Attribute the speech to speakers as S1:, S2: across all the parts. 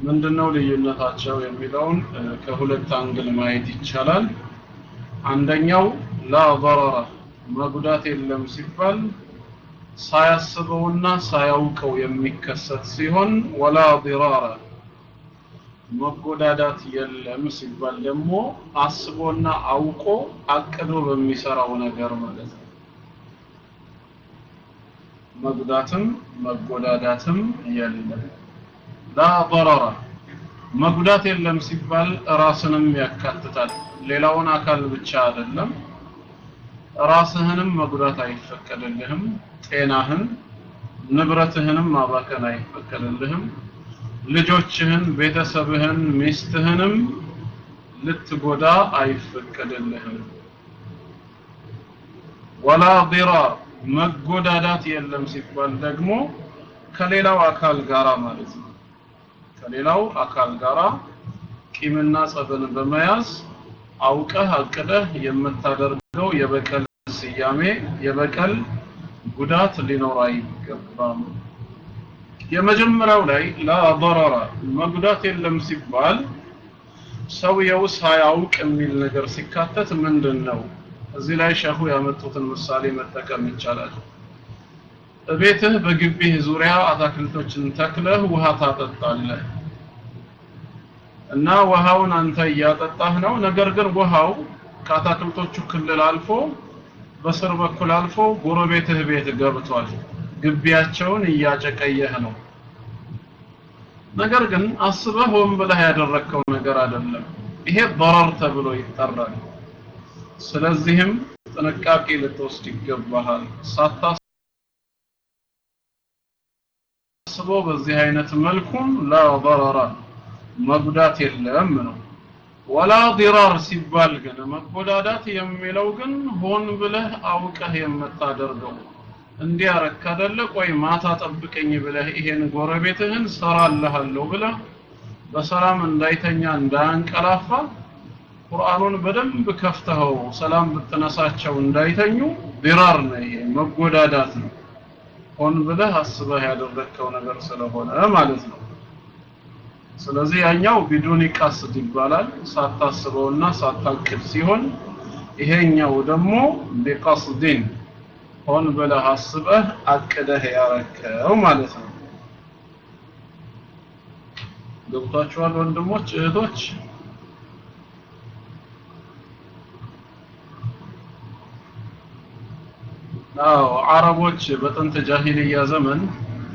S1: ምንድነው ልዩነታቸው የሚለውን ከሁለት አንግል ማየት ይቻላል። አንደኛው ላ ضرر መጉዳት የለም ሲባል ሳያስበውና ሳያውቀው የሚከሰት ሲሆን ወላ ضرار መጎዳዳት የለም ሲባል ደግሞ አስቦና አውቆ አቅዶ በሚሰራው ነገር ማለት ነው። መጉዳትም መጎዳዳትም የለም። ላ ضرر መጉዳት የለም ሲባል ራስንም ያካትታል። ሌላውን አካል ብቻ አይደለም። ራስህንም መጉዳት አይፈቀድልህም። ጤናህን፣ ንብረትህንም ማባከን አይፈቀድልህም። ልጆችህን፣ ቤተሰብህን፣ ሚስትህንም ልትጎዳ አይፈቀድልህም። ወላ ዲራር መጎዳዳት የለም ሲባል ደግሞ ከሌላው አካል ጋራ ማለት ነው። ከሌላው አካል ጋራ ቂምና ጸብን በመያዝ አውቀህ አቅደህ የምታደርገው የበቀል ስያሜ የበቀል ጉዳት ሊኖር አይገባም። የመጀመሪያው ላይ ላ ضرر መጉዳት የለም ሲባል ሰውየው ሳያውቅ የሚል ነገር ሲካተት ምንድን ነው? እዚህ ላይ ሸሁ ያመጡትን ምሳሌ መጠቀም ይቻላል። ቤትህ በግቢህ ዙሪያ አታክልቶችን ተክለህ ውሃ ታጠጣለህ እና ውሃውን አንተ እያጠጣህ ነው። ነገር ግን ውሃው ከአታክልቶቹ ክልል አልፎ በስር በኩል አልፎ ጎረቤትህ ቤት ገብቷል። ግቢያቸውን እያጨቀየህ ነው። ነገር ግን አስበህ ሆን ብለህ ያደረግከው ነገር አይደለም። ይሄ ضرر ተብሎ ይጠራል። ስለዚህም ጥንቃቄ ልትወስድ ይገባሃል። ሳታስበው በዚህ አይነት መልኩም ላ ضرر መጉዳት የለም ነው። ወላ ዲራር ሲባል ግን መጎዳዳት የሚለው ግን ሆን ብለህ አውቀህ የምታደርገው እንዲያረክ አይደለ? ቆይ ማታ ጠብቀኝ ብለህ ይሄን ጎረቤትህን ሰራልሃለሁ ብለህ በሰላም እንዳይተኛ እንዳያንቀላፋ ቁርአኑን በደንብ ከፍተኸው ሰላም ብትነሳቸው እንዳይተኙ ዲራር ነው። ይሄ መጎዳዳት ነው። ሆን ብለህ አስበህ ያደረግከው ነገር ስለሆነ ማለት ነው። ስለዚህ ያኛው ቢዱኒ ቀስድ ይባላል ሳታስበውና ሳታቅድ ሲሆን ይሄኛው ደግሞ ቢቀስድን ሆን ብለህ አስበህ አቅደህ ያረከው ማለት ነው። ገብቷችኋል ወንድሞች እህቶች? አዎ አረቦች በጥንት ጃሂልያ ዘመን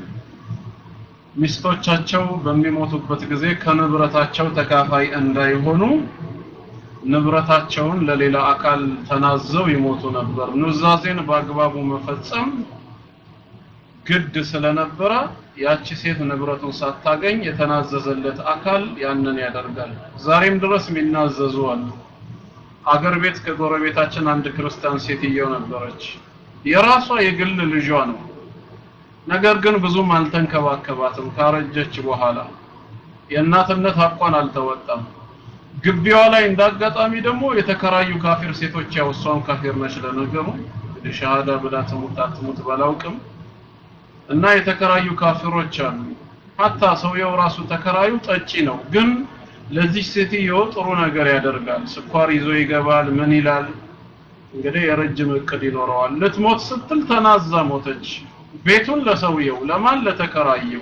S1: ሚስቶቻቸው በሚሞቱበት ጊዜ ከንብረታቸው ተካፋይ እንዳይሆኑ ንብረታቸውን ለሌላ አካል ተናዘው ይሞቱ ነበር። ኑዛዜን በአግባቡ መፈጸም ግድ ስለነበረ ያቺ ሴት ንብረቱን ሳታገኝ የተናዘዘለት አካል ያንን ያደርጋል። ዛሬም ድረስ የሚናዘዙ አሉ። አገር ቤት ከጎረቤታችን አንድ ክርስቲያን ሴትየው ነበረች። የራሷ የግል ልጇ ነው። ነገር ግን ብዙም አልተንከባከባትም። ካረጀች በኋላ የእናትነት ሀቋን አልተወጣም። ግቢዋ ላይ እንዳጋጣሚ ደግሞ የተከራዩ ካፊር ሴቶች ያው እሷም ካፊር ነች ለነገሩ እንግዲህ ሸሃዳ ብላ ትሙት አትሙት ባላውቅም እና የተከራዩ ካፊሮች አሉ። ሀታ ሰውየው ራሱ ተከራዩ ጠጪ ነው፣ ግን ለዚህ ሴትዮ ጥሩ ነገር ያደርጋል። ስኳር ይዞ ይገባል። ምን ይላል እንግዲህ የረጅም እቅድ ይኖረዋል። ልትሞት ስትል ተናዛ ሞተች። ቤቱን ለሰውየው ለማን ለተከራየው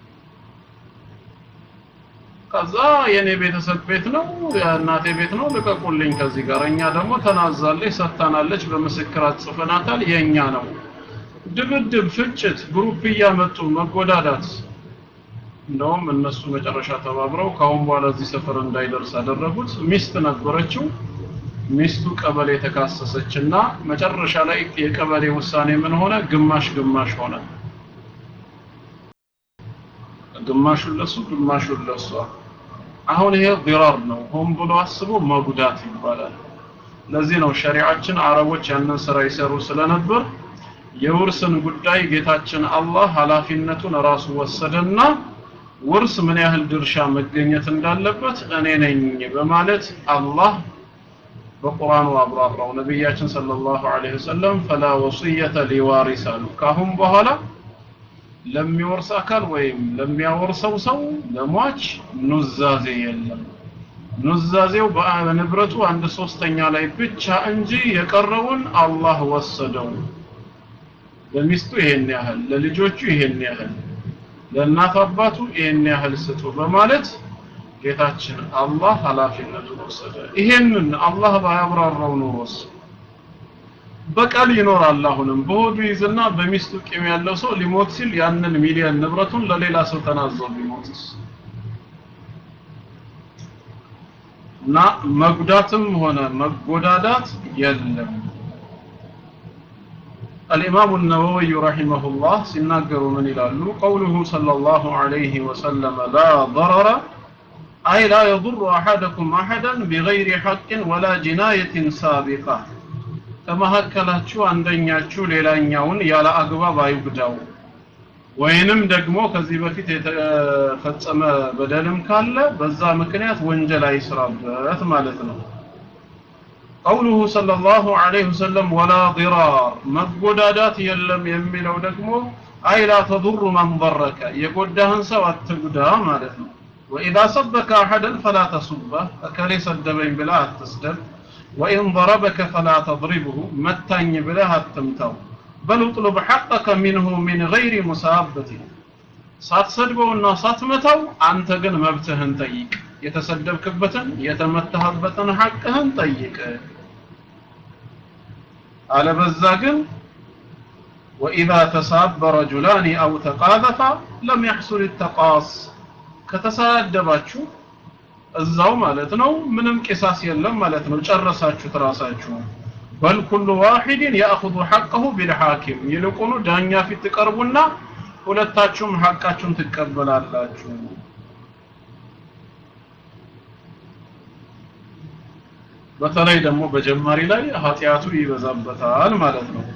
S1: ከዛ የኔ ቤተሰብ ቤት ነው የእናቴ ቤት ነው ልቀቁልኝ ከዚህ ጋር እኛ ደግሞ ተናዛለች ሰጥታናለች በምስክር አጽፈናታል የኛ ነው ድብድብ ፍጭት ግሩፕ እያመጡ መጎዳዳት እንደውም እነሱ መጨረሻ ተባብረው ካሁን በኋላ እዚህ ሰፈር እንዳይደርስ አደረጉት ሚስት ነበረችው ሚስቱ ቀበሌ ተካሰሰችና መጨረሻ ላይ የቀበሌ ውሳኔ ምን ሆነ? ግማሽ ግማሽ ሆነ። ግማሹን ለሱ ግማሹን ለሷ። አሁን ይሄ ዲራር ነው። ሆን ብሎ አስቦ መጉዳት ይባላል። ለዚህ ነው ሸሪዓችን አረቦች ያንን ስራ ይሰሩ ስለነበር የውርስን ጉዳይ ጌታችን አላህ ኃላፊነቱን ራሱ ወሰደና ውርስ ምን ያህል ድርሻ መገኘት እንዳለበት እኔ ነኝ በማለት አላህ በቁርአኑ አብራራው። ነቢያችን ሰለላሁ ዐለይሂ ወሰለም ፈላ ወሲየተ ሊዋሪስ አሉ። ካሁን በኋላ ለሚወርስ አካል ወይም ለሚያወርሰው ሰው ለሟች ኑዛዜ የለም ኑዛዜው በንብረቱ አንድ ሶስተኛ ላይ ብቻ እንጂ የቀረውን አላህ ወሰደው ለሚስቱ ይሄን ያህል ለልጆቹ ይሄን ያህል ለእናት አባቱ ይሄን ያህል ስጡ በማለት ጌታችን አላህ ኃላፊነቱን ወሰደ ይሄንን አላህ ባያብራራው ኖሮስ በቀል ይኖራል አሁንም በሆዱ ይዝና በሚስቱ ቂም ያለው ሰው ሊሞት ሲል ያንን ሚሊዮን ንብረቱን ለሌላ ሰው ተናዞ ቢሞትስ እና መጉዳትም ሆነ መጎዳዳት የለም الإمام النووي رحمه الله سنقر من إلى قوله صلى الله عليه وسلم لا ضرر أي لا يضر أحدكم أحدا بغير حق ولا جناية سابقة ከመካከላችሁ አንደኛችሁ ሌላኛውን ያለ አግባብ አይጉዳው ወይንም ደግሞ ከዚህ በፊት የተፈጸመ በደልም ካለ በዛ ምክንያት ወንጀል አይስራበት ማለት ነው ቀውሉሁ ሰለላሁ ዐለይሂ ወሰለም ወላ ዲራር መጎዳዳት የለም የሚለው ደግሞ አይ ላ ተዱሩ መን ضረከ የጎዳህን ሰው አትጉዳ ማለት ነው ወኢዛ ሰበከ አሐደን ፈላ ተሱበህ እከሌ ሰደበኝ ብለህ አትስደብ ወኢን ضረበከ ፈላ ተضሪብሁ መታኝ ብለህ አትምታው በል اطلب حقك منه من غير مسابة ሳትሰድበውና ሳትመታው አንተ ግን መብትህን ጠይቅ የተሰደብክበትን የተመታህበትን ሐቅህን ጠይቅ አለበዛ ግን وإذا تساب رجلان أو تقاذفا لم يحصل التقاص ከተሳደባችሁ እዛው ማለት ነው ምንም ቂሳስ የለም ማለት ነው ጨረሳችሁት ራሳችሁ በል ኩሉ ዋሂድን ያእኹዙ ሐቀሁ ቢልሐኪም ይልቁኑ ዳኛ ፊት ትቀርቡና ሁለታችሁም ሐቃችሁን ትቀበላላችሁ በተለይ ደግሞ በጀማሪ ላይ ኃጢአቱ ይበዛበታል ማለት ነው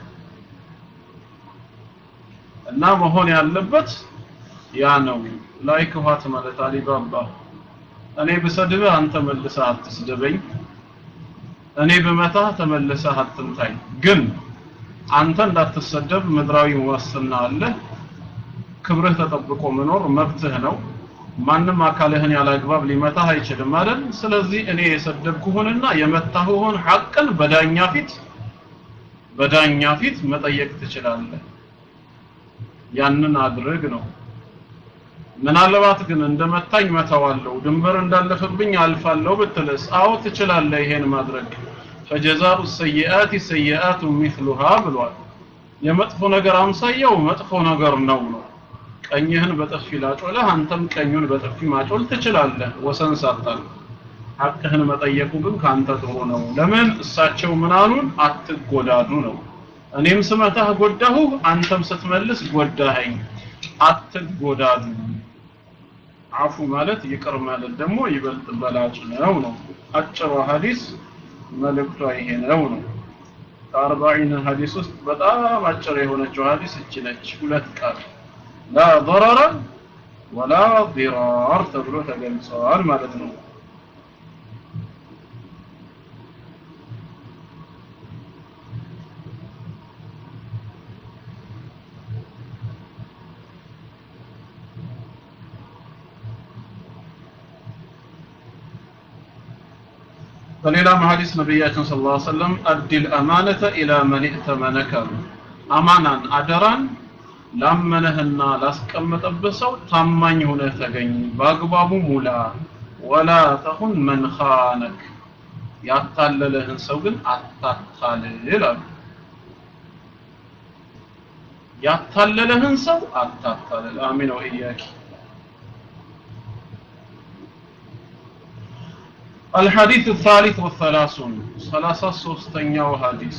S1: እና መሆን ያለበት ያ ነው ላይክ ዋት ማለት አሊባባ እኔ ብሰድብህ አንተ መልሰህ አትስደበኝ እኔ ብመታህ ተመልሰህ አትምታኝ ግን አንተ እንዳትሰደብ ምድራዊ ዋስትና አለ ክብርህ ተጠብቆ መኖር መብትህ ነው ማንም አካልህን ያለ አግባብ ሊመታህ አይችልም አይደል ስለዚህ እኔ የሰደብኩህንና የመታሁህን ሐቅን በዳኛ ፊት በዳኛ ፊት መጠየቅ ትችላለህ ያንን አድርግ ነው ምናልባት ግን እንደመታኝ መተዋለሁ ድንበር እንዳለፈብኝ አልፋለሁ ብትልስ አዎ ትችላለህ ይሄን ማድረግ ፈጀዛኡ ሰይአት ሰይአቱ ሚስሉሃ ብሏል የመጥፎ ነገር አምሳያው መጥፎ ነገር ነው ነው ቀኝህን በጥፊ ላጮለህ አንተም ቀኙን በጥፊ ማጮል ትችላለህ ወሰን ሳታል ሐቅህን መጠየቁ ግን ካንተ ጥሩ ነው ለምን እሳቸው ምናሉን አትጎዳዱ ነው እኔም ስመታህ ጎዳሁ አንተም ስትመልስ ጎዳኸኝ አትጎዳዱ አፉ ማለት ይቅር ማለት ደግሞ ይበልጥ በላጭ ነው ነው አጭሩ ሐዲስ መልእክቷ ይሄ ነው ነው ከአርባዒን ሐዲስ ውስጥ በጣም አጭር የሆነችው ሐዲስ እች ነች ሁለት ቃል ላ ضرر ወላ ضرار ተብሎ ተገልጸዋል ማለት ነው በሌላም ሐዲስ ነቢያችን ሰለላሁ ዐለይሂ ወሰለም አዲል አማነተ ኢላ መን እተመነከ አማናን አደራን ላመነህና ላስቀመጠብህ ሰው ታማኝ ሆነህ ተገኝ በአግባቡ ሙላ ወላ ተሁን መን ኻነክ ያታለለህን ሰው ግን አታታልል አሉ ያታለለህን ሰው አታታልል አሚን ወኢያኪ الحديث الثالث والثلاثون ثلاثة سوستنيا وحديث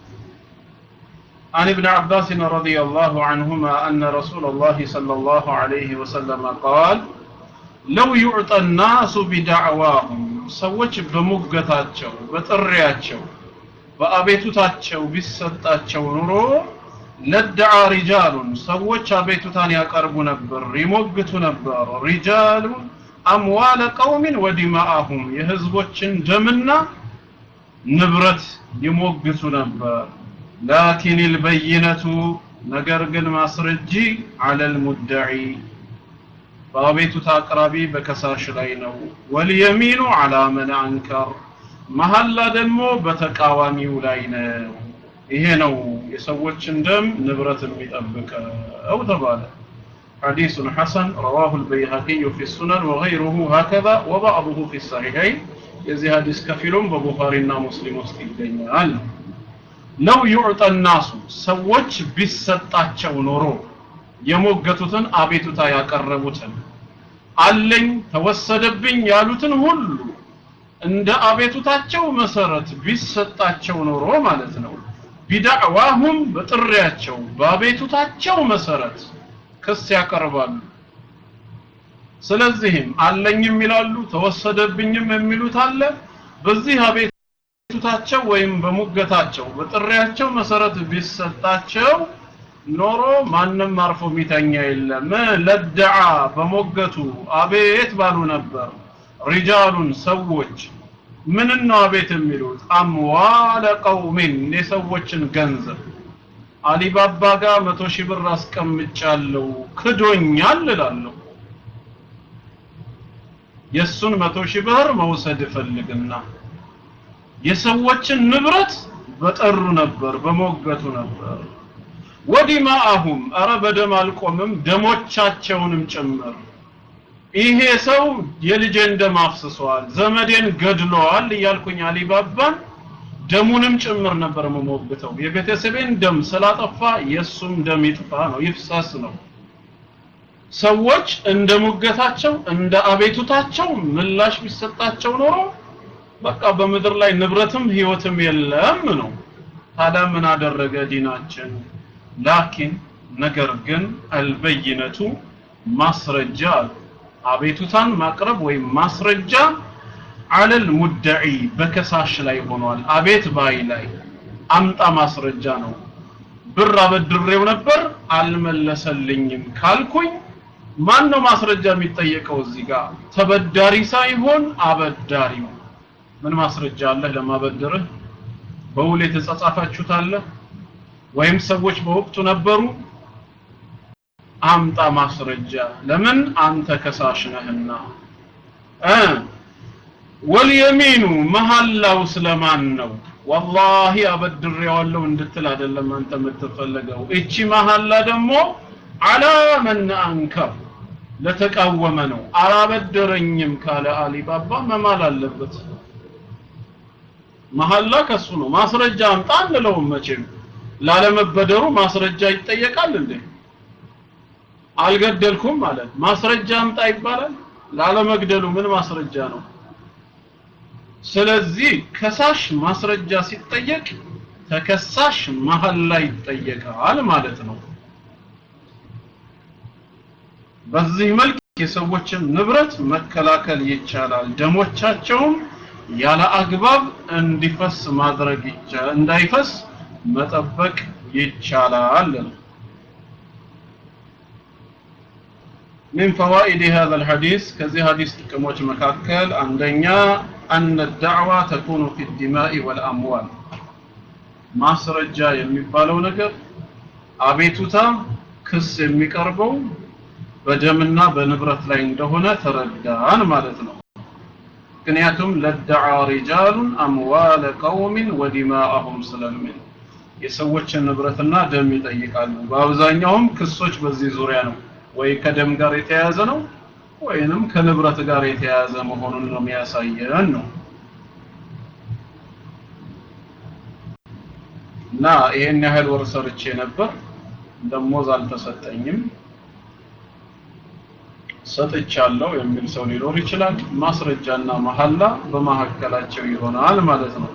S1: عن ابن عباس رضي الله عنهما أن رسول الله صلى الله عليه وسلم قال لو يعطى الناس بدعواهم ሰዎች በሙገታቸው በጥሪያቸው በአቤቱታቸው ቢሰጣቸው ኑሮ ለደዓ ሪጃሉን ሰዎች አቤቱታን ያቀርቡ ነበር ይሞግቱ ነበር ሪጃሉን አምዋለ ቀውሚን ወዲማአሁም የህዝቦችን ደምና ንብረት ይሞግቱ ነበር ላኪን ልበይነቱ ነገር ግን ማስረጂ አለል ሙደዒ በአቤቱታ አቅራቢ በከሳሽ ላይ ነው ወልየሚኑ አላ መን አንከር መሐላ ደግሞ በተቃዋሚው ላይ ነው ይሄ ነው የሰዎችን ደም ንብረት የሚጠብቀው ተባለ حديث حسن رواه البيهقي في السنن وغيره هكذا وبعضه في الصحيحين የዚህ ሐዲስ ከፊሉም በቡኻሪና ሙስሊም ውስጥ ይገኛል ለው ዩዕጠ ናሱ ሰዎች ቢሰጣቸው ኖሮ የሞገቱትን አቤቱታ ያቀረቡትን አለኝ ተወሰደብኝ ያሉትን ሁሉ እንደ አቤቱታቸው መሰረት ቢሰጣቸው ኖሮ ማለት ነው ቢዳዕዋሁም በጥሪያቸው በአቤቱታቸው መሰረት ክስ ያቀርባሉ ስለዚህም አለኝም ይላሉ ተወሰደብኝም የሚሉት አለ በዚህ አቤቱታቸው ወይም በሙገታቸው በጥሪያቸው መሰረት ቢሰጣቸው ኖሮ ማንም አርፎ ሚተኛ የለም ለደዓ በሞገቱ አቤት ባሉ ነበር ሪጃሉን ሰዎች ምን ነው አቤት የሚሉት አምዋለ ቀውሚን የሰዎችን ገንዘብ አሊባባ ጋር መቶ ሺህ ብር አስቀምጫለሁ ክዶኛል እላለሁ የሱን መቶ ሺህ ብር መውሰድ እፈልግና የሰዎችን ንብረት በጠሩ ነበር በሞገቱ ነበር ወዲማአሁም አረ በደም አልቆምም ደሞቻቸውንም ጭምር ይሄ ሰው የልጄን ደም አፍስሷል ዘመዴን ገድለዋል እያልኩኝ አሊባባን ደሙንም ጭምር ነበር መሞግተው የቤተሰቤን ደም ስላጠፋ የሱም ደም ይጥፋ ነው ይፍሰስ ነው ሰዎች እንደ ሙገታቸው እንደ አቤቱታቸው ምላሽ ቢሰጣቸው ኖሮ በቃ በምድር ላይ ንብረትም ህይወትም የለም ነው ታዲያ ምን አደረገ ዲናችን ላኪን ነገር ግን አልበይነቱ ማስረጃ አቤቱታን ማቅረብ ወይም ማስረጃ አለል ሙደዒ በከሳሽ ላይ ሆኗል አቤት ባይ ላይ አምጣ ማስረጃ ነው ብር አበድሬው ነበር አልመለሰልኝም ካልኩኝ ማን ነው ማስረጃ የሚጠየቀው እዚህ ጋር ተበዳሪ ሳይሆን አበዳሪው ምን ማስረጃ አለህ ለማበደርህ በውል የተጻጻፋችሁት አለ ወይም ሰዎች በወቅቱ ነበሩ አምጣ ማስረጃ ለምን አንተ ከሳሽ ነህና እ ወልየሚኑ መሐላው ስለማን ነው ወላሂ አበድሬዋለሁ እንድትል አይደለም አንተ የምትፈለገው እቺ መሐላ ደግሞ አላ መን አንከር ለተቃወመ ነው አላበደረኝም ካለ አሊባባ መማል አለበት መሐላ ከሱ ነው ማስረጃ አምጣ አንለውም መቼም ላለመበደሩ ማስረጃ ይጠየቃል እንዴ አልገደልኩም ማለት ማስረጃ አምጣ ይባላል ላለመግደሉ ምን ማስረጃ ነው ስለዚህ ከሳሽ ማስረጃ ሲጠየቅ ተከሳሽ መሀል ላይ ይጠየቃል ማለት ነው በዚህ መልክ የሰዎችን ንብረት መከላከል ይቻላል ደሞቻቸውም ያለ አግባብ እንዲፈስ ማድረግ ይቻላል እንዳይፈስ መጠበቅ ይቻላል من فوائد هذا الحديث كذي حديث كموج مكاكل عندنا أن الدعوة تكون في الدماء والأموال ማስረጃ የሚባለው ነገር አቤቱታ ክስ የሚቀርበው በደምና በንብረት ላይ እንደሆነ ተረዳን ማለት ነው ምክንያቱም ለደዓ ሪጃሉን አምዋለ ቀውሚን ወዲማአሁም ስለሚል የሰዎችን ንብረትና ደም ይጠይቃሉ በአብዛኛውም ክሶች በዚህ ዙሪያ ነው ወይ ከደም ጋር የተያያዘ ነው ወይንም ከንብረት ጋር የተያያዘ መሆኑን ነው የሚያሳየን ነው እና ይሄን ያህል ወር ሰርቼ ነበር ደሞዝ አልተሰጠኝም ሰጥቻለሁ የሚል ሰው ሊኖር ይችላል ማስረጃና መሐላ በመካከላቸው ይሆናል ማለት ነው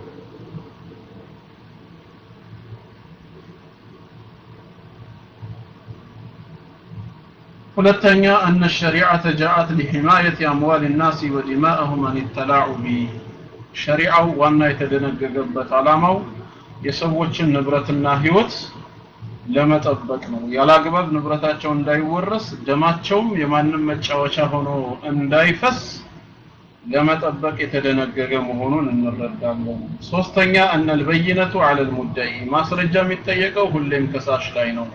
S1: ሁለተኛ أن الشريعة جاءت لحماية أموال الناس ودماءهم عن التلاعب ሸሪዓው ዋና የተደነገገበት ዓላማው የሰዎችን ንብረትና ህይወት ለመጠበቅ ነው ያላግባብ ንብረታቸው እንዳይወረስ ደማቸውም የማንም መጫወቻ ሆኖ እንዳይፈስ ለመጠበቅ የተደነገገ መሆኑን እንረዳለን። ሶስተኛ እነል በይነቱ አለል ሙዳይ ማስረጃ የሚጠየቀው ሁሌም ከሳሽ ላይ ነው።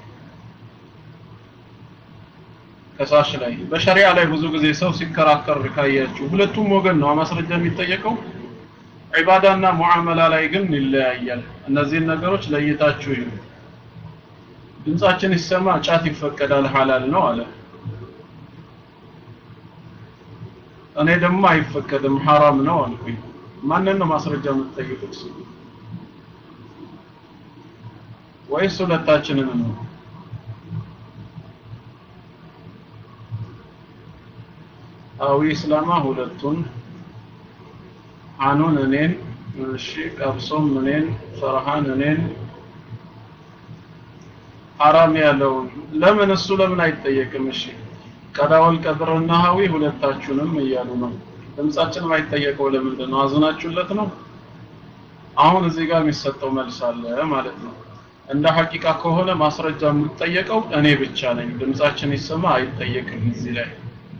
S1: ከሳሽ ላይ በሸሪዓ ላይ ብዙ ጊዜ ሰው ሲከራከር ካያችሁ ሁለቱም ወገን ነው ማስረጃ የሚጠየቀው። ዒባዳና ሙዓመላ ላይ ግን ይለያያል። እነዚህን ነገሮች ለይታችሁ ይሁ ድምጻችን ይሰማ ጫት ይፈቀዳል ሐላል ነው አለ። እኔ ደግሞ አይፈቀድም ሐራም ነው አልኩኝ። ማንን ነው ማስረጃ የምትጠይቁት? ወይስ ሁለታችንን ነው? አዊ እስላማ ሁለቱን አኑን እኔን እሺ ቀብሶም እኔን ፈርሃን እኔን ሐራም ያለውን ለምን እሱ ለምን አይጠየቅም? እሺ ቀዳወል ቀድርና ሀዊ ሁለታችሁንም እያሉ ነው። ድምጻችን ማይጠየቀው ለምንድን ነው? አዝናችሁለት ነው? አሁን እዚህ ጋር የሚሰጠው መልስ አለ ማለት ነው። እንደ ሐቂቃ ከሆነ ማስረጃ የምትጠየቀው እኔ ብቻ ነኝ። ድምጻችን ይሰማ አይጠየቅም እዚህ ላይ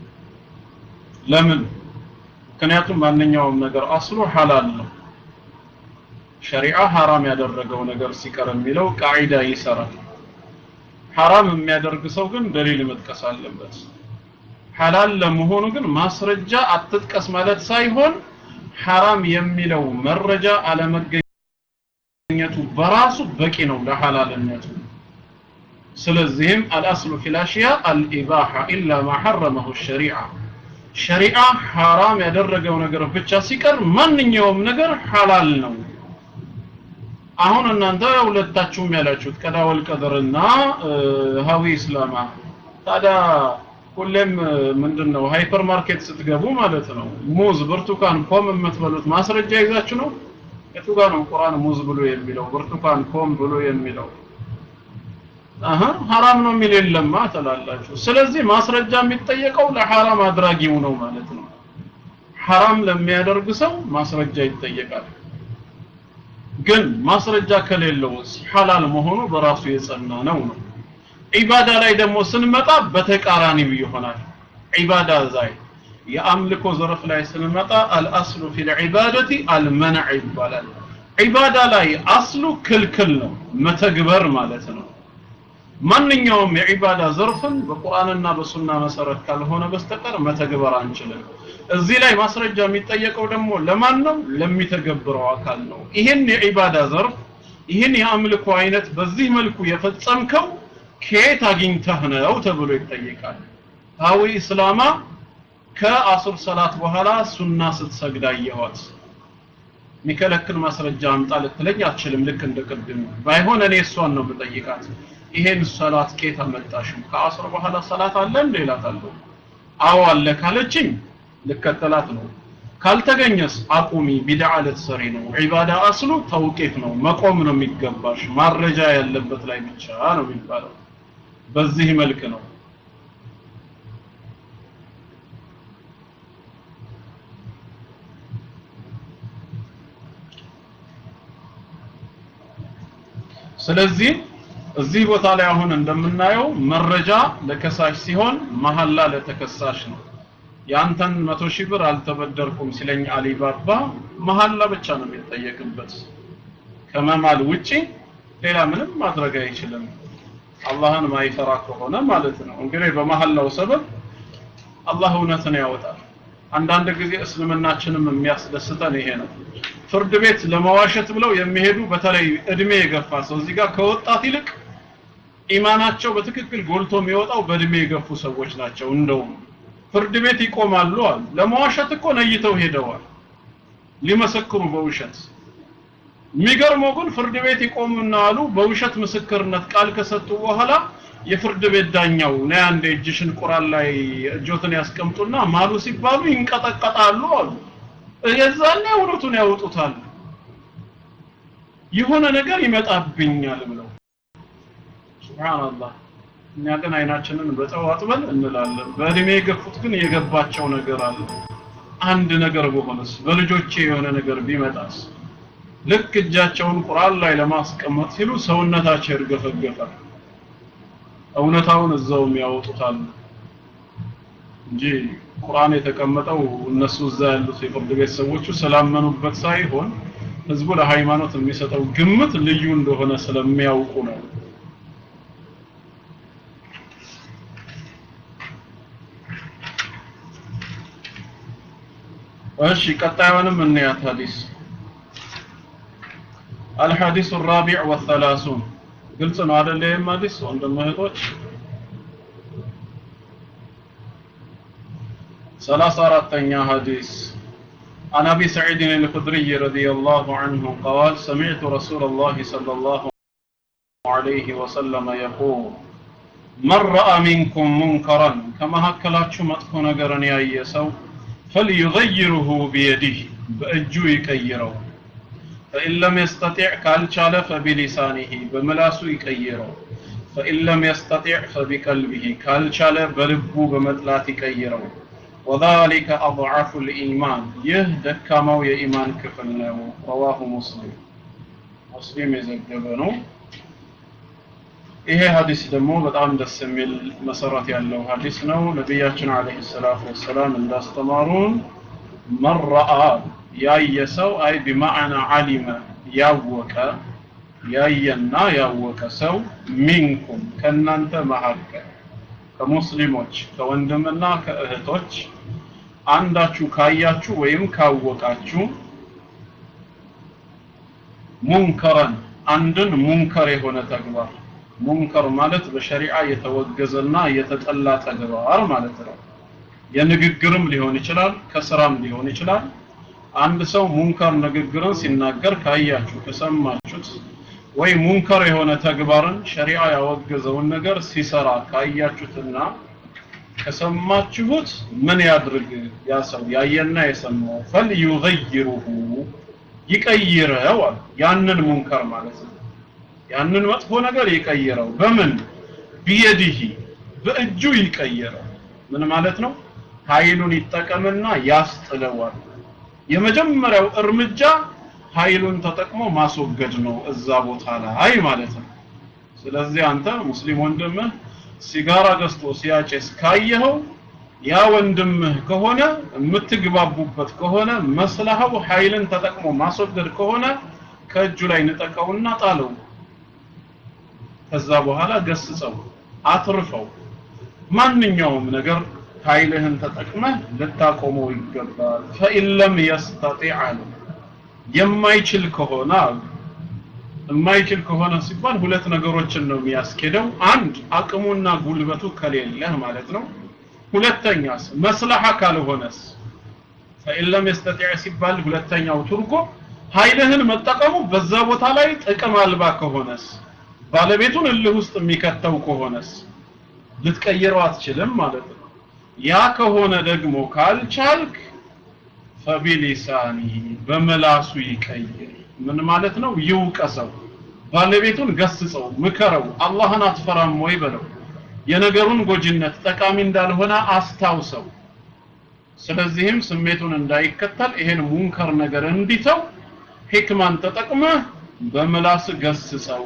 S1: ለምን? ምክንያቱም ማንኛውም ነገር አስሉ ሐላል ነው። ሸሪዓ ሐራም ያደረገው ነገር ሲቀር የሚለው ቃዒዳ ይሰራል። ሐራም የሚያደርግ ሰው ግን ደሊል መጥቀስ አለበት። ሐላል ለመሆኑ ግን ማስረጃ አትጥቀስ ማለት ሳይሆን ሐራም የሚለው መረጃ አለመገኘቱ በራሱ በቂ ነው ለሐላልነቱ። ስለዚህም አልአስሉ ፊል አሽያ አልኢባሃ ኢላ ማ ሐረመሁ ሸሪዓ ሸሪዓ ሐራም ያደረገው ነገር ብቻ ሲቀር ማንኛውም ነገር ሐላል ነው። አሁን እናንተ ሁለታችሁም ያላችሁት ቀዳወል ቀደርና ሀዊ እስላማ ታዲያ ሁሌም ምንድነው ሃይፐር ማርኬት ስትገቡ ማለት ነው ሙዝ፣ ብርቱካን፣ ፖም የምትበሉት ማስረጃ ይዛችሁ ነው? የቱ ጋር ነው ቁርአን ሙዝ ብሎ የሚለው ብርቱካን ፖም ብሎ የሚለው? አሀ ሐራም ነው የሚል የለማ ትላላችሁ። ስለዚህ ማስረጃ የሚጠየቀው ለሐራም አድራጊው ነው ማለት ነው። ሐራም ለሚያደርግ ሰው ማስረጃ ይጠየቃል። ግን ማስረጃ ከሌለውስ ሐላል መሆኑ በራሱ የጸና ነው ነው። ዒባዳ ላይ ደግሞ ስንመጣ በተቃራኒው ይሆናል። ዒባዳ ዛይ የአምልኮ ዘርፍ ላይ ስንመጣ አልአስሉ ፊል ዒባደቲ አልመንዕ ይባላል። ዒባዳ ላይ አስሉ ክልክል ነው መተግበር ማለት ነው። ማንኛውም የዒባዳ ዘርፍን በቁርአንና በሱና መሰረት ካልሆነ በስተቀር መተግበር አንችልም። እዚህ ላይ ማስረጃ የሚጠየቀው ደግሞ ለማን ነው? ለሚተገብረው አካል ነው። ይህን የዒባዳ ዘርፍ ይህን የአምልኮ አይነት በዚህ መልኩ የፈጸምከው ከየት አግኝተህ ነው ተብሎ ይጠየቃል። ሀዊ እስላማ ከአሱር ሰላት በኋላ ሱና ስትሰግድ አየኋት። የሚከለክል ማስረጃ አምጣ ልትለኝ አትችልም። ልክ እንደ ቅድም ባይሆን እኔ እሷን ነው የምጠይቃት። ይሄን ሰላት ከየት አመጣሽው? ከአስር በኋላ ሰላት አለ እንዴ እላታለሁ። አዎ አለ ካለችኝ ልከተላት ነው። ካልተገኘስ አቁሚ፣ ቢድዓ ልትሰሪ ነው። ዒባዳ አስሉ ተውቂፍ ነው፣ መቆም ነው የሚገባሽ። ማረጃ ያለበት ላይ ብቻ ነው የሚባለው። በዚህ መልክ ነው። ስለዚህ እዚህ ቦታ ላይ አሁን እንደምናየው መረጃ ለከሳሽ ሲሆን መሐላ ለተከሳሽ ነው። ያንተን መቶ ሺህ ብር አልተበደርኩም ሲለኝ አሊባባ መሐላ ብቻ ነው የሚጠየቅበት። ከመማል ውጪ ሌላ ምንም ማድረግ አይችልም። አላህን ማይፈራ ከሆነ ማለት ነው። እንግዲህ በመሐላው ሰበብ አላህ እውነትን ያወጣል። አንዳንድ ጊዜ እስልምናችንም የሚያስደስተን ይሄ ነው። ፍርድ ቤት ለመዋሸት ብለው የሚሄዱ በተለይ እድሜ የገፋ ሰው እዚህ ጋር ከወጣት ይልቅ ኢማናቸው በትክክል ጎልቶ የሚወጣው በእድሜ የገፉ ሰዎች ናቸው። እንደውም ፍርድ ቤት ይቆማሉ አሉ። ለመዋሸት እኮ ነይተው ሄደዋል ሊመሰክሩ በውሸት። የሚገርመው ግን ፍርድ ቤት ይቆሙና አሉ በውሸት ምስክርነት ቃል ከሰጡ በኋላ የፍርድ ቤት ዳኛው ነይ አንዴ እጅሽን ቁራን ላይ እጆትን ያስቀምጡና ማሉ ሲባሉ ይንቀጠቀጣሉ አሉ። የዛኔ እውነቱን ያወጡታል። የሆነ ነገር ይመጣብኛል ብለው ሱብሃንአላህ። እኛ ግን አይናችንን በጨው አጥበን እንላለን። በእድሜ የገፉት ግን የገባቸው ነገር አለ። አንድ ነገር በሆነስ በልጆቼ የሆነ ነገር ቢመጣስ? ልክ እጃቸውን ቁርአን ላይ ለማስቀመጥ ሲሉ ሰውነታቸው ይርገፈገፋል። እውነታውን እዛውም ያወጡታል። እንጂ ቁርአን የተቀመጠው እነሱ እዛ ያሉት የፍርድ ቤት ሰዎቹ ስላመኑበት ሳይሆን ህዝቡ ለሃይማኖት የሚሰጠው ግምት ልዩ እንደሆነ ስለሚያውቁ ነው። እሺ ቀጣዩንም እንያት ሐዲስ الحديث الرابع والثلاثون ግልጽ ነው አይደል ይሄም ሐዲስ ወንድም እህቶች ሰላሳ አራተኛ ሐዲስ عن أبي سعيد الخدري رضي الله عنه قال سمعت رسول الله صلى الله عليه وسلم يقول من رأى منكم منكرا كما هكلاتشو مطفو نقرن يا يسو فليغيره بيده بأجو يكيره فإن لم يستطع كالشال فبلسانه بملاسو يكيره فإن لم يستطع فبقلبه كالشال بلبو بمطلات يكيره وذلك أضعف الإيمان يهدك كما يإيمان كفلنا رواه مسلم مسلم يزجبنه ይሄ ሀዲስ ደግሞ በጣም ደስ የሚል መሰረት ያለው ሀዲስ ነው ነቢያችን አለይሂ ሰላቱ ወሰላም እንዳስተማሩን መረአ ያየ ሰው አይ ቢማዕና አሊመ ያወቀ ያየና ያወቀ ሰው ሚንኩም ከእናንተ መካከል ከሙስሊሞች ከወንድምና ከእህቶች አንዳችሁ ካያችሁ ወይም ካወቃችሁ ሙንከረን አንድን ሙንከር የሆነ ተግባር ሙንከር ማለት በሸሪዓ የተወገዘና የተጠላ ተግባር ማለት ነው። የንግግርም ሊሆን ይችላል፣ ከስራም ሊሆን ይችላል። አንድ ሰው ሙንከር ንግግርን ሲናገር ካያችሁ ከሰማችሁት ወይ ሙንከር የሆነ ተግባርን ሸሪዓ ያወገዘውን ነገር ሲሰራ ካያችሁትና ከሰማችሁት ምን ያድርግ ያ ሰው ያየና የሰማው ፈልዩገይሩሁ ይቀይረው አለ ያንን ሙንከር ማለት ነው ያንን መጥፎ ነገር ይቀይረው በምን ቢየዲሂ በእጁ ይቀይረው ምን ማለት ነው ኃይሉን ይጠቀምና ያስጥለዋል የመጀመሪያው እርምጃ ኃይሉን ተጠቅሞ ማስወገድ ነው እዛ ቦታ ላይ ማለት ነው ስለዚህ አንተ ሙስሊም ወንድምህ ሲጋራ ገዝቶ ሲያጨስ ካየኸው ያ ወንድምህ ከሆነ የምትግባቡበት ከሆነ መስለሃው ኃይልን ተጠቅሞ ማስወገድ ከሆነ ከእጁ ላይ ንጠቀውና ጣለው ከዛ በኋላ ገስጸው አትርፈው ማንኛውም ነገር ኃይልህን ተጠቅመህ ልታቆመው ይገባል ፈኢን ለም የስተጢዕ አለ የማይችል ከሆነ አሉ የማይችል ከሆነ ሲባል ሁለት ነገሮችን ነው የሚያስኬደው አንድ አቅሙና ጉልበቱ ከሌለህ ማለት ነው ሁለተኛስ መስለሐ ካልሆነስ ፈኢን ለም የስተጢዕ ሲባል ሁለተኛው ትርጉም ኃይልህን መጠቀሙ በዛ ቦታ ላይ ጥቅም አልባ ከሆነስ ባለቤቱን እልህ ውስጥ የሚከተው ከሆነስ ልትቀይረው አትችልም ማለት ነው ያ ከሆነ ደግሞ ካልቻልክ ፈቢሊሳኒ በመላሱ ይቀይር ምን ማለት ነው ይውቀሰው ባለቤቱን ገስጸው ምከረው አላህን አትፈራም ወይ በለው የነገሩን ጎጂነት ጠቃሚ እንዳልሆነ አስታውሰው ስለዚህም ስሜቱን እንዳይከተል ይሄን ሙንከር ነገር እንዲተው ሂክማን ተጠቅመህ በምላስ ገስጸው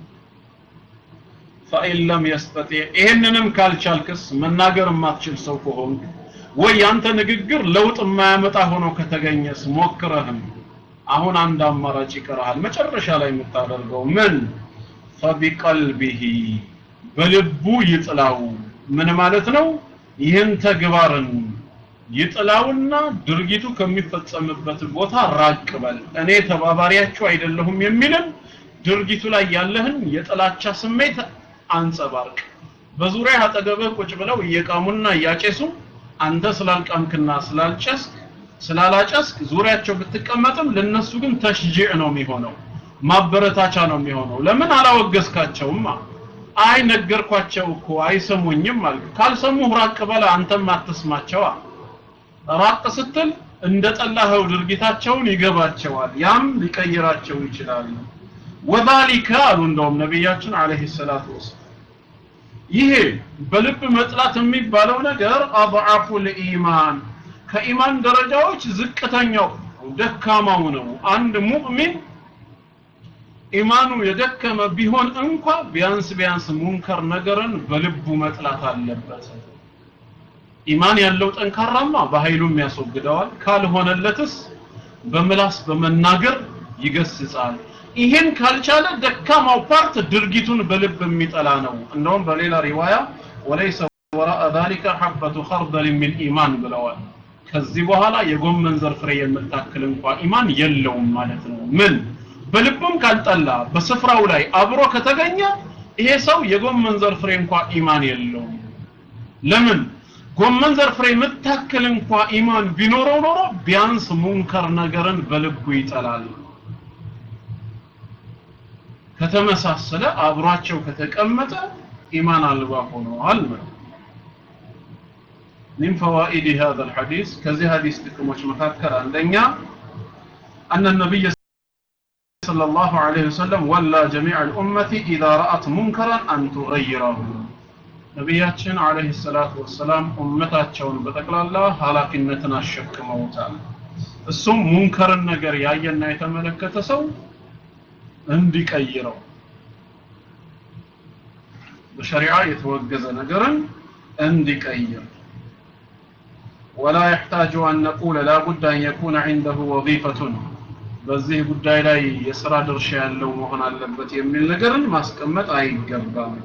S1: ፈኢን ለም የስተጢዕ ይሄንንም ካልቻልክስ መናገር የማትችል ሰው ከሆንክ ወይ ያንተ ንግግር ለውጥ የማያመጣ ሆኖ ከተገኘስ ሞክረህም አሁን አንድ አማራጭ ይቀርሃል መጨረሻ ላይ የምታደርገው ምን ፈቢቀልቢሂ በልቡ ይጥላው ምን ማለት ነው ይህን ተግባርን ይጥላውና ድርጊቱ ከሚፈጸምበት ቦታ ራቅ በል እኔ ተባባሪያችሁ አይደለሁም የሚልን ድርጊቱ ላይ ያለህን የጥላቻ ስሜት አንጸባርቅ በዙሪያ አጠገብህ ቁጭ ብለው እየቃሙና እያጨሱ አንተ ስላልቃምክና ስላልጨስክ ስላላጨስክ ዙሪያቸው ብትቀመጥም ለነሱ ግን ተሽጂዕ ነው የሚሆነው ማበረታቻ ነው የሚሆነው ለምን አላወገዝካቸውም አይ ነገርኳቸው እኮ አይሰሙኝም አልክ ካልሰሙህ ራቅ በለ አንተም አትስማቸዋ ራቅ ስትል እንደ ጠላኸው ድርጊታቸውን ይገባቸዋል ያም ሊቀይራቸው ይችላል ወዛሊከ አሉ እንደውም ነቢያችን አለይሂ ሰላቱ ወሰላም ይሄ በልብ መጥላት የሚባለው ነገር አضعፉ الإيمان ከኢማን ደረጃዎች ዝቅተኛው ደካማው ነው አንድ ሙእሚን ኢማኑ የደከመ ቢሆን እንኳ ቢያንስ ቢያንስ ሙንከር ነገርን በልቡ መጥላት አለበት ኢማን ያለው ጠንካራማ በኃይሉም ያስወግደዋል ካልሆነለትስ በምላስ በመናገር ይገስጻል ይሄን ካልቻለ ደካማው ፓርት ድርጊቱን በልብ የሚጠላ ነው እንደውም በሌላ ሪዋያ ወለይሰ ወራء ذلك حبة خردل من ኢማን ብለዋል ከዚህ በኋላ የጎመን ዘር ፍሬ የምታክል እንኳ ኢማን የለውም ማለት ነው ምን በልቡም ካልጠላ በስፍራው ላይ አብሮ ከተገኘ ይሄ ሰው የጎመን ዘር ፍሬ እንኳ ኢማን የለውም ለምን ጎመን ዘር ፍሬ የምታክል እንኳ ኢማን ቢኖረው ኖሮ ቢያንስ ሙንከር ነገርን በልቡ ይጠላል ከተመሳሰለ አብሯቸው ከተቀመጠ ኢማን አልባ ሆነዋል ነው من فوائد هذا الحديث كذي حديث تكمش مفكر عندنا أن النبي صلى الله عليه وسلم ولا جميع الأمة إذا رأت منكرا أن تغيره ነቢያችን አለይሂ ሰላቱ ወሰላም ኡመታቸውን በጠቅላላ ኃላፊነትን አሸክመውታል እሱም ሙንከርን ነገር ያየና የተመለከተ ሰው እንዲቀይረው በሸሪዓ የተወገዘ ነገርን እንዲቀይር ولا يحتاج أن نقول لا بد أن يكون عنده وظيفة በዚህ ጉዳይ ላይ የስራ ድርሻ ያለው መሆን አለበት የሚል ነገርን ማስቀመጥ አይገባም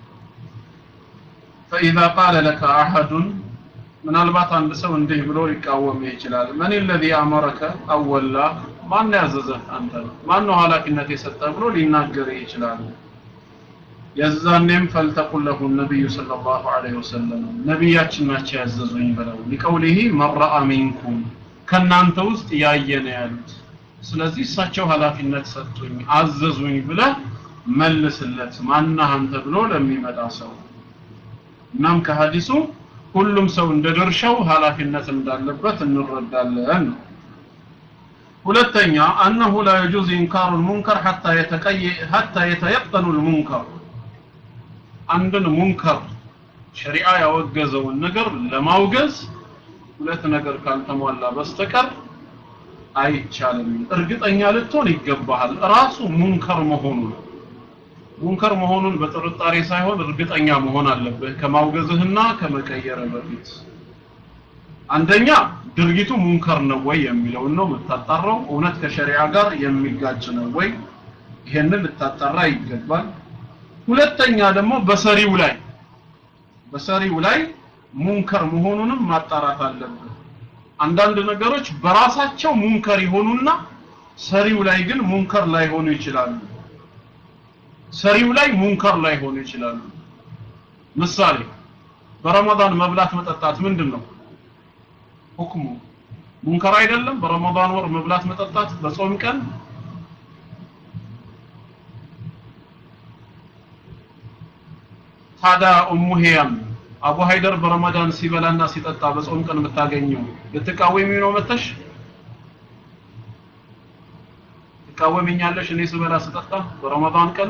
S1: فإذا قال لك أحد ምናልባት አንድ ሰው እንዲህ ብሎ ሊቃወም ይችላል መን الذي أمرك أولا ማን ያዘዘህ አንተ ማን ነው ኃላፊነት የሰጠ ብሎ ሊናገር ይችላል የዛኔም ፈልተቁል ለሁ ነቢዩ ሰለላሁ ዐለይሂ ወሰለም ነቢያችን ናቸው ያዘዙኝ ብለው ሊቀውሊሂ መረአ ሚንኩም ከእናንተ ውስጥ ያየ ነው ያሉት ስለዚህ እሳቸው ኃላፊነት ሰጡኝ አዘዙኝ ብለህ መልስለት ማናህ አንተ ብሎ ለሚመጣ ሰው እናም ከሀዲሱ ሁሉም ሰው እንደ ድርሻው ኃላፊነት እንዳለበት እንረዳለን ነው ሁለተኛ አነሁ ላ የጁዝ ኢንካሩ ልሙንከር ሐታ የተየቀኑ ልሙንከር አንድን ሙንከር ሸሪዓ ያወገዘውን ነገር ለማውገዝ ሁለት ነገር ካልተሟላ በስተቀር አይቻልም እርግጠኛ ልትሆን ይገባሃል ራሱ ሙንከር መሆኑ ሙንከር መሆኑን በጥርጣሬ ሳይሆን እርግጠኛ መሆን አለብህ ከማውገዝህና ከመቀየር በፊት አንደኛ ድርጊቱ ሙንከር ነው ወይ የሚለውን ነው የምታጣራው እውነት ከሸሪዓ ጋር የሚጋጭ ነው ወይ ይሄንን ልታጣራ ይገባል ሁለተኛ ደግሞ በሰሪው ላይ በሰሪው ላይ ሙንከር መሆኑንም ማጣራት አለብህ አንዳንድ ነገሮች በራሳቸው ሙንከር ይሆኑና ሰሪው ላይ ግን ሙንከር ላይሆኑ ይችላሉ ሰሪው ላይ ሙንከር ላይሆኑ ይችላሉ ምሳሌ በረመዳን መብላት መጠጣት ምንድን ነው ሁክሙ ሙንከር አይደለም በረመዳን ወር መብላት መጠጣት በጾም ቀን ታዲያ ኡሙ ሂያም አቡ ሀይደር በረመዳን ሲበላና ሲጠጣ በጾም ቀን የምታገኘው ልትቃወሚ ነው መተሽ ትቃወሚኛለሽ እኔ ስበላ ስጠጣ በረመዳን ቀን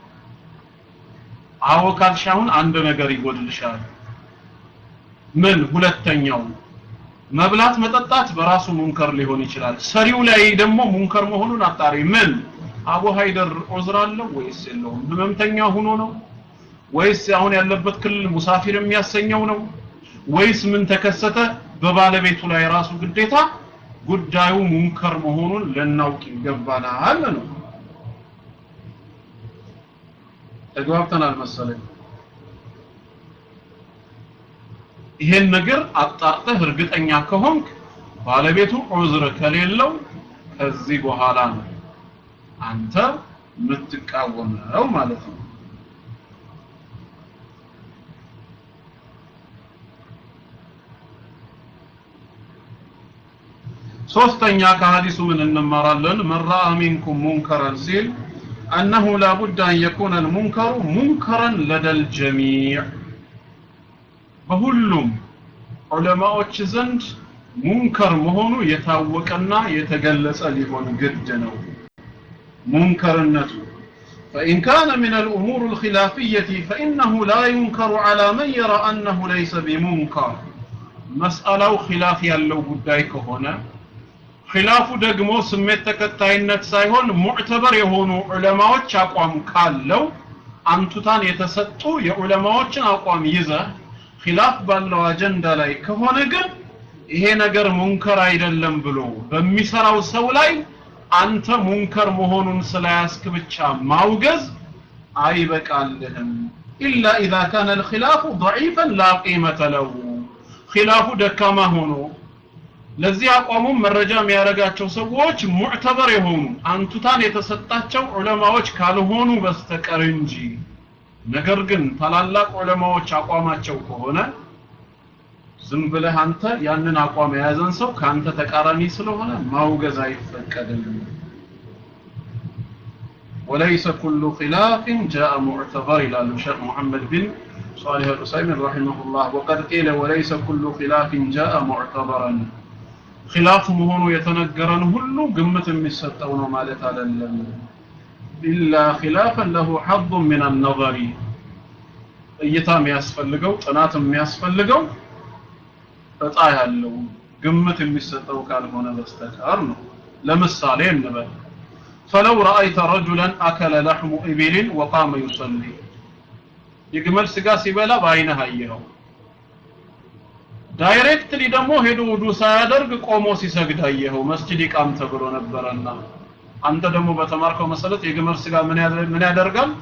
S1: አዎ ካልሽ አሁን አንድ ነገር ይጎድልሻል ምን ሁለተኛው መብላት መጠጣት በራሱ ሙንከር ሊሆን ይችላል ሰሪው ላይ ደግሞ ሙንከር መሆኑን አጣሪ ምን አቡ ሀይደር ዑዝር አለው ወይስ የለውም ህመምተኛ ሆኖ ነው ወይስ አሁን ያለበት ክልል ሙሳፊር የሚያሰኘው ነው ወይስ ምን ተከሰተ በባለቤቱ ላይ ራሱ ግዴታ ጉዳዩ ሙንከር መሆኑን ልናውቅ ይገባናል ነው ተግባብተናል መሰለኝ ይሄን ነገር አጣርተህ እርግጠኛ ከሆንክ ባለቤቱ ዑዝር ከሌለው ከዚህ በኋላ ነው አንተ የምትቃወመው ማለት ነው ሶስተኛ ከሐዲሱ ምን እንማራለን መራ ሚንኩም ሙንከረን ሲል أنه لا بد أن يكون المنكر منكرا لدى الجميع በሁሉም ዑለማዎች ዘንድ ሙንከር መሆኑ የታወቀና የተገለጸ ሊሆን ግድ ነው ሙንከርነቱ فإن كان من الأمور الخلافية فإنه لا ينكر على من يرى أنه ليس بمنكر مسألة خلاف ያለው ጉዳይ ከሆነ ኺላፉ ደግሞ ስሜት ተከታይነት ሳይሆን ሙዕተበር የሆኑ ዑለማዎች አቋም ካለው አንቱታን የተሰጡ የዑለማዎችን አቋም ይዘህ ኺላፍ ባለው አጀንዳ ላይ ከሆነ ግን ይሄ ነገር ሙንከር አይደለም ብሎ በሚሰራው ሰው ላይ አንተ ሙንከር መሆኑን ስለያዝክ ብቻ ማውገዝ አይበቃልህም ኢላ ኢዛ ካነ الخلاف ضعيفا لا قيمة له ኺላፉ ደካማ ሆኖ ለዚህ አቋሙም መረጃ የሚያደርጋቸው ሰዎች ሙዕተበር የሆኑ አንቱታን የተሰጣቸው ዑለማዎች ካልሆኑ በስተቀር እንጂ ነገር ግን ታላላቅ ዑለማዎች አቋማቸው ከሆነ ዝም ብለህ አንተ ያንን አቋም የያዘን ሰው ከአንተ ተቃራኒ ስለሆነ ማውገዝ አይፈቀድም وليس كل خلاف جاء معتبر إلى الشيخ محمد بن صالح الأسيمين رحمه الله وقد قيل وليس كل خلاف جاء معتبرا خلاف مهون يتنقرن هلو قمة مستون مالت على إلا خلافا له حظ من النظر እይታ የሚያስፈልገው ጥናት የሚያስፈልገው እጣ ያለው ግምት የሚሰጠው ካልሆነ በስተቀር ነው ለምሳሌ እንበል فلو رأيت رجلا أكل لحم إبل وقام يصلي የግመል ስጋ ሲበላ በአይነህ አየኸው ዳይሬክትሊ ደግሞ ሄዶ ውዱ ሳያደርግ ቆሞ ሲሰግድ አየኸው መስጂድ ይቃም ተብሎ ነበረና አንተ ደግሞ በተማርከው መሰረት የግመል ስጋ ምን ምን ያደርጋል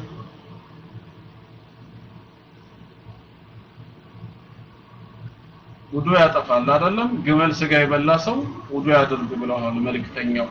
S1: ውዱ ያጠፋል አይደለም ግመል ስጋ የበላ ሰው ውዱ ያድርግ ብለዋል መልእክተኛው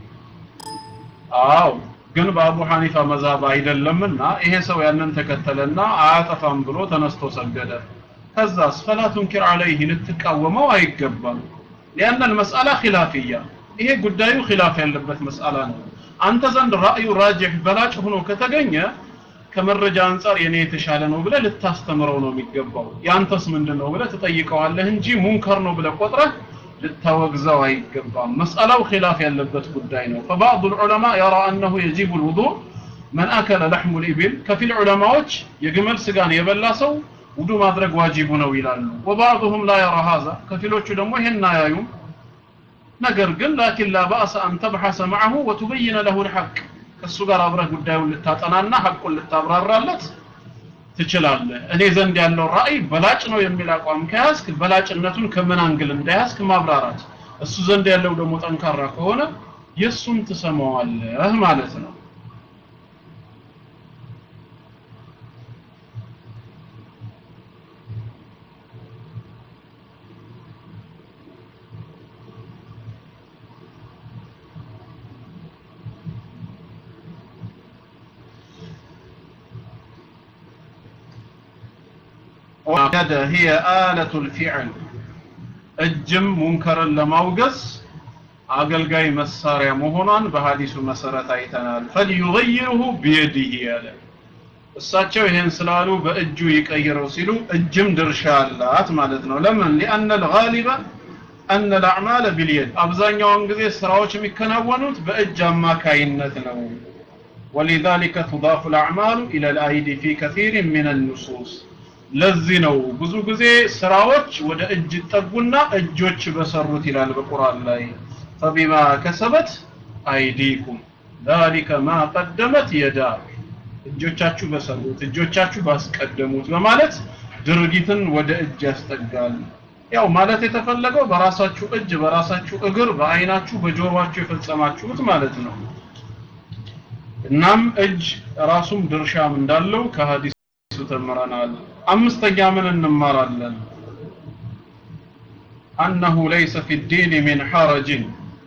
S1: አው ግን በአቡ ሐኒፋ መዛብ አይደለምና ይሄ ሰው ያንን ተከተለና አያጠፋም ብሎ ተነስቶ ሰገደ ከዛስ ፈላ ቱንኪር አለይህ ልትቃወመው አይገባም ሊአነ المسألة خلافية ይሄ ጉዳዩ ኺላፍ ያለበት መስአላ ነው አንተ ዘንድ ራእዩ ራጅህ በላጭ ሆኖ ከተገኘ ከመረጃ አንጻር የኔ የተሻለ ነው ብለህ ልታስተምረው ነው የሚገባው ያንተስ ምንድን ነው ብለህ ትጠይቀዋለህ እንጂ ሙንከር ነው ብለህ ቆጥረህ ልታወግዘው አይገባም መስአላው ኺላፍ ያለበት ጉዳይ ነው فبعض العلماء يرى انه يجب الوضوء من اكل لحم الابل ከፊል ዑለማዎች የግመል ስጋን የበላ ሰው ውዱ ማድረግ ዋጅቡ ነው ይላሉ وبعضهم لا يرى هذا ከፊሎቹ ደግሞ ይሄን አያዩም ነገር ግን ላኪን لا باس ان تبحث معه وتبين له الحق ከሱ ጋር አብረህ ጉዳዩን ልታጠናና ሐቁን ልታብራራለት ትችላለህ እኔ ዘንድ ያለው ራእይ በላጭ ነው የሚል አቋም ከያዝክ በላጭነቱን ከምን አንግል እንደያዝክ ማብራራት እሱ ዘንድ ያለው ደግሞ ጠንካራ ከሆነ የእሱን ትሰማዋለህ ማለት ነው وقد هي آلة الفعل እጅም ሙንከርን ለማውገዝ አገልጋይ መሳሪያ መሆኗን በሐዲሱ መሰረት አይተናል ፈልዩገይሩሁ ቢየዲህ ያለ እሳቸው ይሄን ስላሉ በእጁ ይቀይረው ሲሉ እጅም ድርሻ አላት ማለት ነው ለምን ሊአነ ልጋሊበ አነ ልአዕማለ ቢልየድ አብዛኛውን ጊዜ ስራዎች የሚከናወኑት በእጅ አማካይነት ነው ولذلك تضاف الأعمال إلى الأيدي في كثير من النصوص ለዚህ ነው ብዙ ጊዜ ስራዎች ወደ እጅ ይጠጉና እጆች በሰሩት ይላል በቁርአን ላይ فبما كسبت أيديكم ذلك ما قدمت يداك እጆቻችሁ በሰሩት እጆቻችሁ ባስቀደሙት በማለት ድርጊትን ወደ እጅ ያስጠጋል ያው ማለት የተፈለገው በራሳችሁ እጅ በራሳችሁ እግር በአይናችሁ በጆሮአችሁ የፈጸማችሁት ማለት ነው እናም እጅ ራሱም ድርሻም እንዳለው ከሀዲሱ ተምረናል አምስተኛ ምን እንማራለን አነሁ ለይሰ ፊ ዲን ሚን ሐረጅን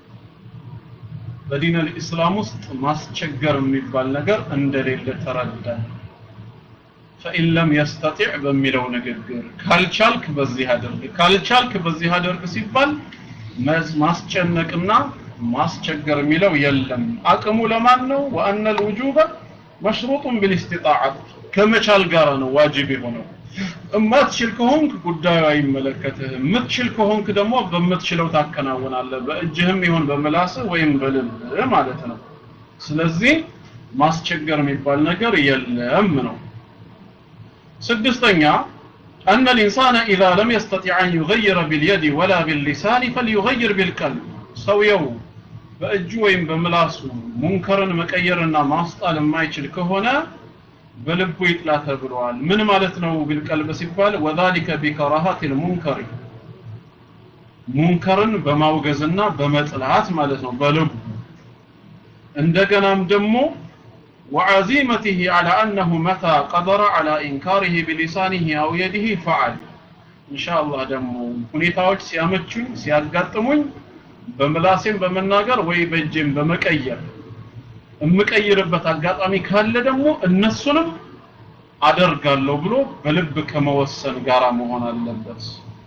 S1: በዲን አልኢስላም ውስጥ ማስቸገር የሚባል ነገር እንደሌለ ተረዳን ፈኢን ለም የስተጢዕ በሚለው ንግግር ካልቻልክ በዚህ አድርግ ካልቻልክ በዚህ አድርግ ሲባል ማስጨነቅና ማስቸገር የሚለው የለም አቅሙ ለማን ነው ወአነ ልውጁበ መሽሩጡን ቢልእስቲጣዓት ከመቻል ጋር ነው ዋጅብ የሆነው እማትችል ከሆንክ ጉዳዩ አይመለከትህም የምትችል ከሆንክ ደግሞ በምትችለው ታከናውናለህ በእጅህም ይሁን በምላስህ ወይም በልብህ ማለት ነው ስለዚህ ማስቸገር የሚባል ነገር የለም ነው ስድስተኛ أن الإنسان إذا لم يستطع أن يغير باليد ولا باللسان فليغير بالقلب ሰውየው በእጁ ወይም በምላሱ ሙንከርን መቀየርና ማስጣል የማይችል ከሆነ በልቡ ይጥላ ተብለዋል ምን ማለት ነው ቢልቀልብ ሲባል ወዛሊከ ቢከራሃት ልሙንከር ሙንከርን በማውገዝና በመጥላት ማለት ነው በልቡ እንደገናም ደግሞ وعزيمته على أنه متى قدر على إنكاره بلسانه أو يده فعل إن شاء الله ደግሞ ሁኔታዎች ሲያመቹኝ ሲያጋጥሙኝ በምላሴም በመናገር ወይ በእጄም በመቀየር የምቀይርበት አጋጣሚ ካለ ደግሞ እነሱንም አደርጋለሁ ብሎ በልብ ከመወሰን ጋር መሆን አለበት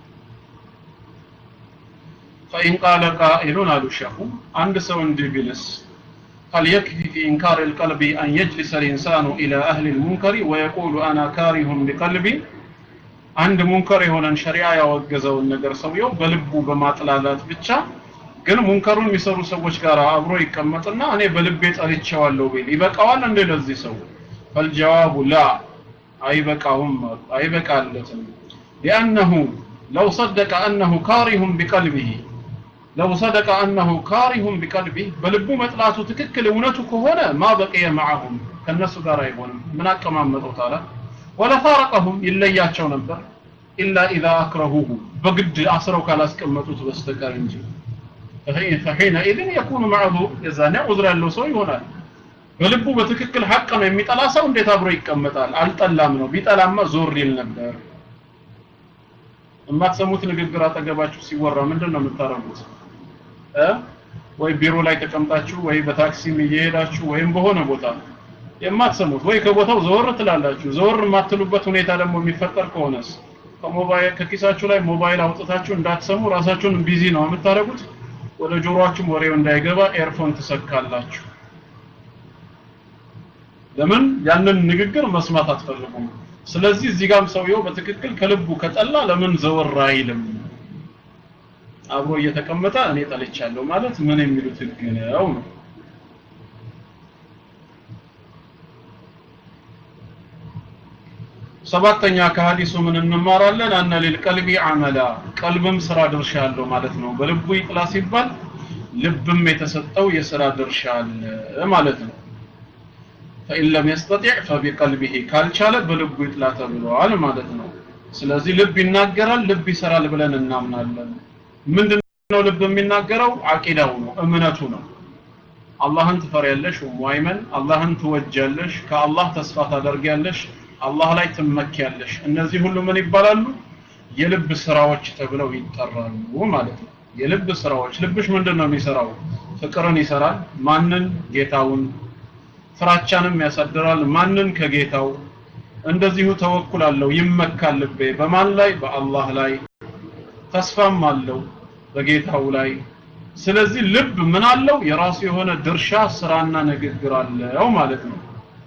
S1: فإن قال قائل አሉ ሸኹ አንድ ሰው እንዲህ ቢልስ هل يكفي في إنكار القلب أن يجلس الإنسان إلى أهل المنكر ويقول أنا كاره بقلبي عند منكر የሆነን ሸሪዓ ያወገዘውን ነገር ሰውየው በልቡ በማጥላላት ብቻ ግን ሙንከሩን የሚሰሩ ሰዎች ጋር አብሮ ይቀመጥና እኔ በልቤ ጠልቼዋለሁ ቢል ይበቃዋል እንደ ለዚህ ሰው ፈልጀዋቡ ላ አይበቃውም አይበቃለትም ሊአነሁ ለው ሰደቀ አነሁ ካሪሁም ቢቀልቢሂ ለው ሰደቀ አነሁ ካሪሁም ቢቀልቢህ በልቡ መጥላቱ ትክክል እውነቱ ከሆነ ማ በቅየ መዓሁም ከእነሱ ጋር አይሆንም ምን አቀማመጠው ታለ ወለፋረቀሁም ይለያቸው ነበር ኢላ ኢዛ አክረሁሁ በግድ አስረው ካላስቀመጡት በስተቀር እንጂ فحينئذ يكون معذور የዛኔ ዑዝር ያለው ሰው ይሆናል በልቡ በትክክል ሐቅ ነው የሚጠላ ሰው እንዴት አብሮ ይቀመጣል አልጠላም ነው ቢጠላማ ዞር ይል ነበር የማትሰሙት ንግግር አጠገባችሁ ሲወራ ምንድን ነው የምታረጉት እ ወይ ቢሮ ላይ ተቀምጣችሁ ወይ በታክሲም እየሄዳችሁ ወይም በሆነ ቦታ የማትሰሙት ወይ ከቦታው ዘወር ትላላችሁ ዘወር የማትሉበት ሁኔታ ደግሞ የሚፈጠር ከሆነስ ከሞባይል ከኪሳችሁ ላይ ሞባይል አውጥታችሁ እንዳትሰሙ ራሳችሁን ቢዚ ነው የምታደርጉት ወደ ጆሮአችሁም ወሬው እንዳይገባ ኤርፎን ትሰካላችሁ ለምን ያንን ንግግር መስማት አትፈልጉም ስለዚህ እዚህ ጋርም ሰውየው በትክክል ከልቡ ከጠላ ለምን ዘወር አይልም አብሮ እየተቀመጠ እኔ ጠልቻለሁ ማለት ምን የሚሉት ህግ ነው ነው ሰባተኛ ከሐዲሱ ምን እንማራለን አነ ሊልቀልቢ አመላ ቀልብም ስራ ድርሻ አለው ማለት ነው በልቡ ይጥላ ሲባል ልብም የተሰጠው የስራ ድርሻ አለ ማለት ነው ፈኢን ለም የስተጢዕ ፈቢቀልቢሂ ካልቻለ በልቡ ይጥላ ተብለዋል ማለት ነው ስለዚህ ልብ ይናገራል ልብ ይሰራል ብለን እናምናለን ምንድነው ልብ የሚናገረው አቂዳው ነው እምነቱ ነው አላህን ትፈሪያለሽ ሙአይመን አላህን ትወጃለሽ ከአላህ ተስፋ ታደርጊያለሽ አላህ ላይ ትመኪያለሽ እነዚህ ሁሉ ምን ይባላሉ የልብ ስራዎች ተብለው ይጠራሉ ማለት ነው የልብ ስራዎች ልብሽ ምንድን ነው የሚሰራው ፍቅርን ይሰራል ማንን ጌታውን ፍራቻንም ያሳድራል ማንን ከጌታው እንደዚሁ ተወኩል አለው ይመካል ልቤ በማን ላይ በአላህ ላይ ተስፋም አለው በጌታው ላይ ስለዚህ ልብ ምን አለው የራሱ የሆነ ድርሻ ስራና ንግግር አለው ማለት ነው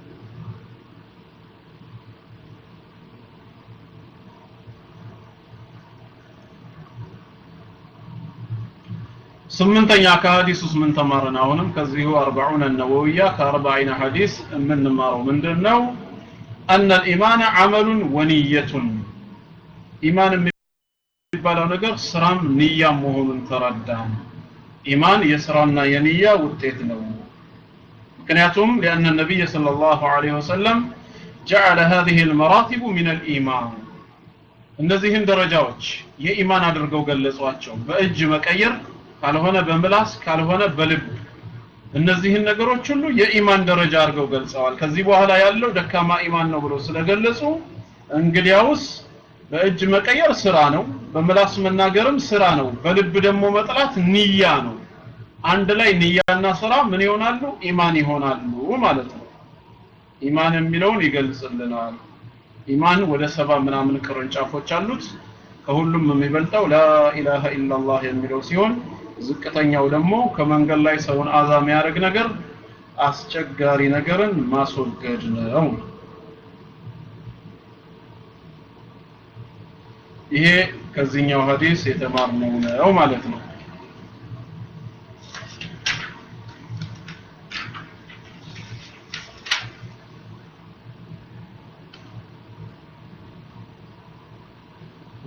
S1: ስምንተኛ ከሐዲስ ውስጥ ምን ተማርን አሁንም ከዚሁ አርባዑነ ነወውያ ከአርባዒነ ሐዲስ የምንማረው ምንድን ነው አነ ልኢማን አመሉን ወንየቱን ኢማን የሚባለው ነገር ስራም ንያም መሆኑን ተረዳን ኢማን የስራና የንያ ውጤት ነው ምክንያቱም ሊአነ ነቢይ صلى الله عليه وسلم جعل هذه المراتب من الإيمان እነዚህን ደረጃዎች የኢማን አድርገው ገለጿቸው በእጅ መቀየር ካልሆነ በምላስ ካልሆነ በልብ እነዚህን ነገሮች ሁሉ የኢማን ደረጃ አድርገው ገልጸዋል ከዚህ በኋላ ያለው ደካማ ኢማን ነው ብሎ ስለገለጹ እንግዲያውስ በእጅ መቀየር ስራ ነው በምላስ መናገርም ስራ ነው በልብ ደግሞ መጥላት ንያ ነው አንድ ላይ ንያና ስራ ምን ይሆናሉ ኢማን ይሆናሉ ማለት ነው ኢማን የሚለውን ይገልጽልናል ኢማን ወደ ሰባ ምናምን ቅርንጫፎች አሉት ከሁሉም የሚበልጠው ላኢላሃ ኢላላህ የሚለው ሲሆን ዝቅተኛው ደግሞ ከመንገድ ላይ ሰውን አዛ የሚያደርግ ነገር አስቸጋሪ ነገርን ማስወገድ ነው ይሄ ከዚህኛው ሐዲስ የተማርነው ነው ማለት ነው